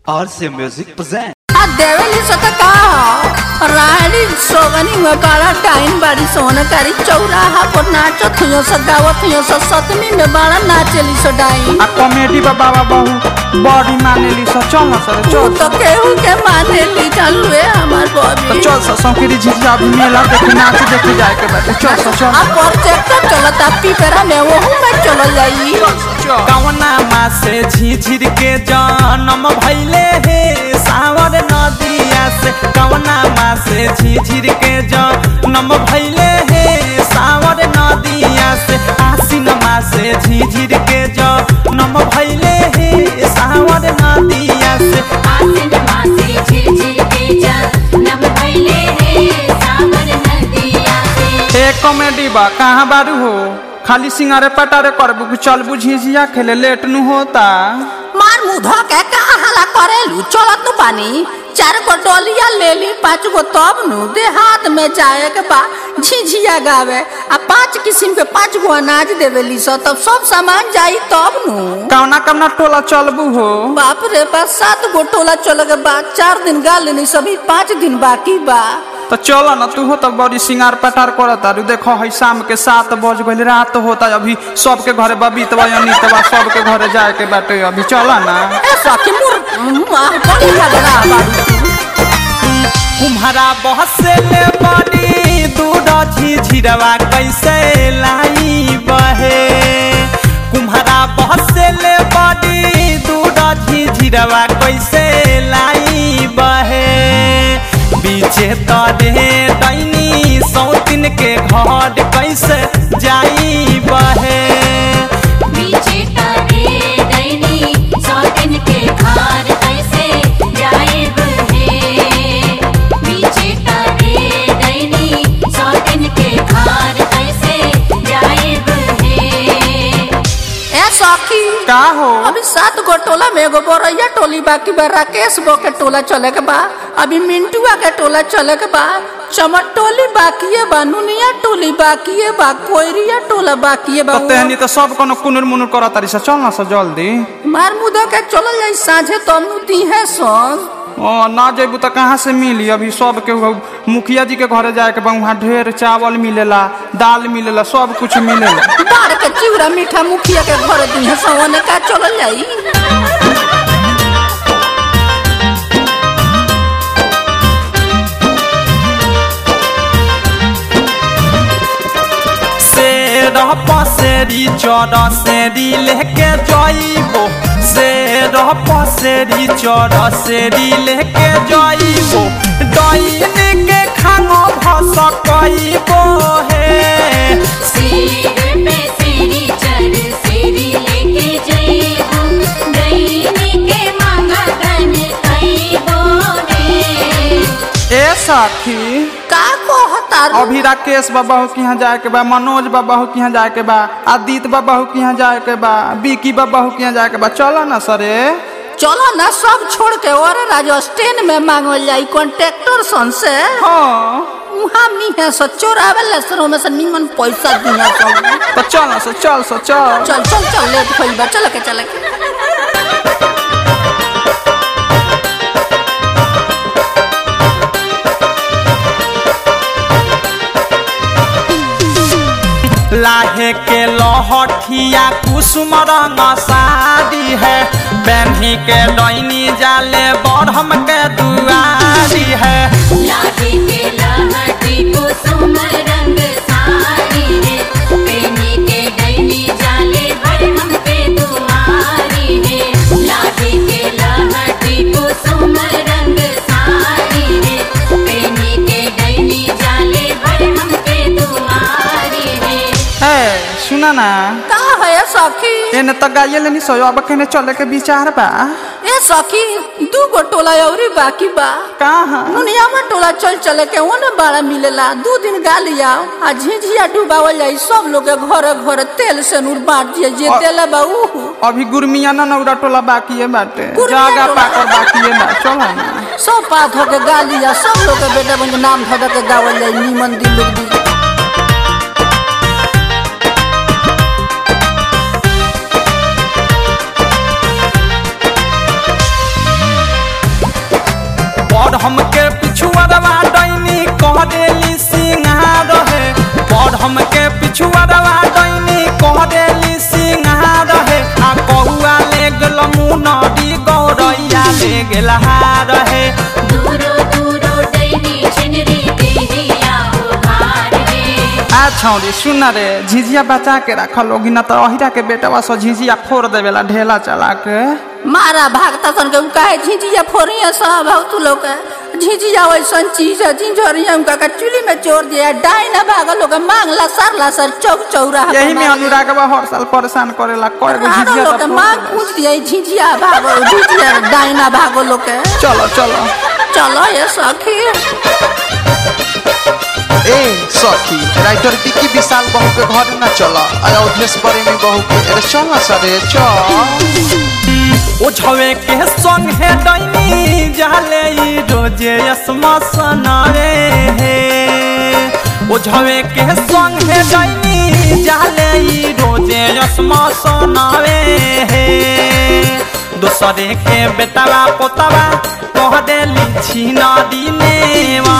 RC Music presents. आ देवेली सत का रानी सोगनी में बड़ा टाइम बड़ी सोनकारी चौराहा पर नाचत हुयो स गावत हुयो स सतमी में बड़ा नाचेली स डाइन आ कॉमेडी बा बाबा बहु बॉडी मानेली स चल न सर तू चल तो केहू के माने ली चालू है हमार तो बॉबी चल स संकीरी झिझिया भी मेला देखे नाच देखे जाए के बाटे चल स चल आ प्रोजेक्टर चलता पीपरा में वहू में चल जाई कवना मासे झिझिर के जन्म भैले हे सावर नदिया से कवना मासे झिझिर के जन्म भैले हे सावर नदिया से आसिन मासे झिझिर के जन्म भैले हे सावर नदिया से आसिन मासे झिरझिर के जन्म भइले हे सावर नदिया से ए कॉमेडी बा कहाँ बारू हो खाली सिंगारे पटारे करबू कि चलबू झिझिया खेले लेट नु होता मार मुंह धो के कहा हला करेलू चलत नु पानी चार गो डोलिया ले ली पाँच गो तब नु देहात में जाए के बा झिझिया गावे आ पांच किस्म के पांच गो अनाज देवेली स तब सब सामान जाई तब नु कवना कवना टोला चलबू हो बाप रे बा सात गो टोला चल के बाद चार दिन गा लेनी सभी पाँच दिन बाकी बा तो चल न तू हो तो बड़ी सिंगार पटार करत आरू देखो है शाम के सात बज गइल रात होता अभी सबके घरे बबीतवा अनितवा सबके घरे जाए के बाटे अभी चल ना ए सखी मुर मार बड़ी लगरा बाड़ी कुम्हारा बहसे ले बड़ी दूध झिझिरवा कैसे लाई बहे कुम्हारा बहसे ले बड़ी दूध झिझिरवा कैसे लाई बहे बीचे तरे दैनी सौतिन के घर कैसे जाई बहे बीचे तारे दैनी सौतिन के खार कैसे जाएब हे बीचे तारे दैनी सौतिन के खार कैसे जाएब हे ए सखी का हो अभी सात गो टोला में एगो बोरैया टोली बाकी बा राकेश बो के टोला चले के बा अभी मिंटुआ के टोला चले के बा चमट टोली बाकी है बा नुनिया टोली बाकी है बा कोयरिया टोला बाकी है बा तो तेहनी तो सब कोनो कुनुर मुनुर करत तारी स चल ना स जल्दी मार मुदा के चलल जाई साझे तब नु दी है सन ओ ना जेबू तो कहाँ से मिली अभी सब के उ- मुखिया जी के घरे जाए के बा वहाँ ढेर चावल मिलेला दाल मिलेला सब कुछ मिलेला बार के चिवड़ा मीठा मुखिया के घर दी है सवने का चलल जाई शेर पसेरी चौर सेरी लेके जाइबो शेर पसेरी चौर सेरी लेके जाइबो डाइन के खानो भस कइबो हे सिर पे सिरी चढ़ सिरी लेके जइबो दैनी के मांगा तन कइबो रे ए साथी का कहता रू? अभी राकेश बाबा हो के यहाँ जाए के बा मनोज बाबा हो के यहाँ जाए के बा आदित्य बाबा हो के यहाँ जाए के बा बिकी बाबा हो के यहाँ जाए के बा चलो ना सरे चलो ना सब छोड़ के और राजस्थान में मांगल जाई कॉन्ट्रैक्टर सन से हाँ उहाँ मी है सो चोरावे ले सरो में से निमन पैसा दिया सब तो चल ना सो चल सो चल चल चल चल लेट होई बा चल के चल के लाहे के लहठिया कुसुम रंग साड़ी है बैनी के डैनी जाले बढ़म के दुआरी है लाठी के लहठी कुसुम रंग साड़ी रे पेनी के डैनी जाले बरहम पे दुआरी रे लाठी के लहठी कुसुम रंग साड़ी रे पेनी के डैनी जाले बरहम पे दुआरी रे है सुना ना का है सखी एने तो गाये लेनी सो अब कहने चले के विचार बा ए सखी दू गो टोला औरी बाकी बा कहाँ दुनिया में टोला चल चले के ओने बड़ा मिलेला दू दिन गा लिया आ झिझिया डुबावल जाई सब लोग के घरे घरे तेल से नूर बांट दिए जे और- देले बा ऊ अभी गुरमिया ना नौरा टोला बाकी है बाटे गुरमिया जागा टोला? पाकर बाकी है बा चलो ना सब पात होके गा लिया सब लोग के बेटा बन के नाम धो धो के गावल जाई नीमन दिल लोग दी पर हमके पिछुआरवा डैनी कह देली सिंहार है पर हमके पिछुआरवा डैनी कह देली सिंहार है आ कहुआ ले गेल मुनरी गौरैया ले गेल हार है दूरो दूरो डैनी छिनरी देहिया उघार रे आ छौरी सुन रे झिझिया बचा के रखल लोगी न तो अहिरा के बेटवा सो झिझिया फोड़ देवेला ढेला चला के मारा भागता सन के काहे झिझिया फोड़िया सब हौ तू लोग के झिझिया वैसन चीज है झिझोरिया उनका का चुली में चोर दिया डाइना भागल लोग मांगला सरला सर चौक चौरा यही में अनुरागवा हर साल परेशान करेला कय गो झिझिया लोग के तो मांग पूछ दिया झिझिया भागो झिझिया डाइना भागो लोग के चलो चलो चलो ये सखी ए सखी राइटर विक्की विशाल बहू के घर न चल अयोध्येश प्रेमी बहू के अरे चल सरे चल ओ छवे के संग है डैनी जाले ई रोजे यसमा सनावे हे ओ छवे के संग है डैनी जाले ई रोजे यसमा सनावे हे दूसरे के बेटवा पोतवा कह देली छीना दिने